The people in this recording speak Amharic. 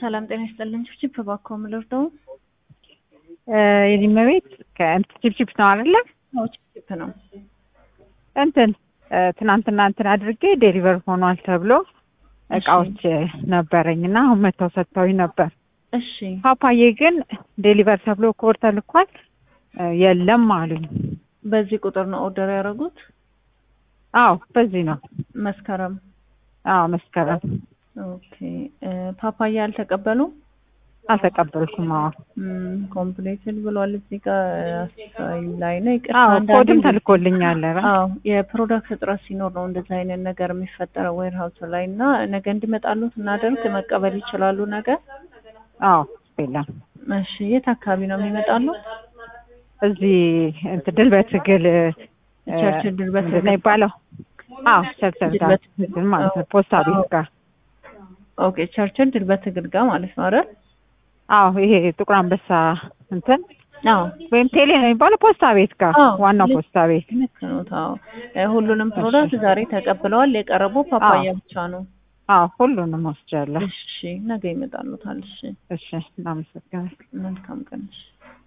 ሰላም ጤና ይስጥልን። ችፕ እባክዎ የምልርደው የዚህም ቤት ቺፕቺፕ ነው አይደለ? አዎ ችፕ ነው። እንትን ትናንትና እንትን አድርጌ ዴሊቨር ሆኗል ተብሎ እቃዎች ነበረኝ እና አሁን መጥተው ሰጥተውኝ ነበር። እሺ ፓፓዬ ግን ዴሊቨር ተብሎ ኮድ ተልኳል የለም አሉኝ። በዚህ ቁጥር ነው ኦርደር ያደረጉት? አዎ በዚህ ነው። መስከረም አዎ መስከረም ኦኬ። ፓፓያ አልተቀበሉም? አልተቀበልኩም። አዎ ኮምፕሌትድ ብሏል እዚህ ጋር አስተያይ ላይ ነው። ይቅርታ አዎ አንዳንዴ ኮድም ተልኮልኛል። ኧረ አዎ የፕሮዳክት እጥረት ሲኖር ነው እንደዚህ አይነት ነገር የሚፈጠረው ዌር ሀውስ ላይ እና ነገ እንዲመጣሉት እናደርግ መቀበል ይችላሉ ነገ? አዎ የለም እሺ የት አካባቢ ነው የሚመጣሉ? እዚህ እንትን ድል በትግል ቸርችል ድል በትግል ምንድን ነው የሚባለው? አዎ ቸርችል ድል ጋር በትግል እንትን ማለት ነው ፖስታ ቤት ጋር ኦኬ ቸርችል ድል በትግል ጋር ማለት ነው አይደል? አዎ ይሄ ጥቁር አንበሳ እንትን አዎ ወይም ቴሌ ነው የሚባለው ፖስታ ቤት ጋር አዎ፣ ዋናው ልክ- ፖስታ ቤት ልክ ነው። አዎ እ ሁሉንም ፕሮዳክት ዛሬ ተቀብለዋል። የቀረበው ፓፓያ አዎ። ብቻ ነው። አዎ ሁሉንም ወስጃለሁ። እሺ ነገ ይመጣሉታል። እሺ እሺ እናመሰግናለን። መልካም ቀን። እሺ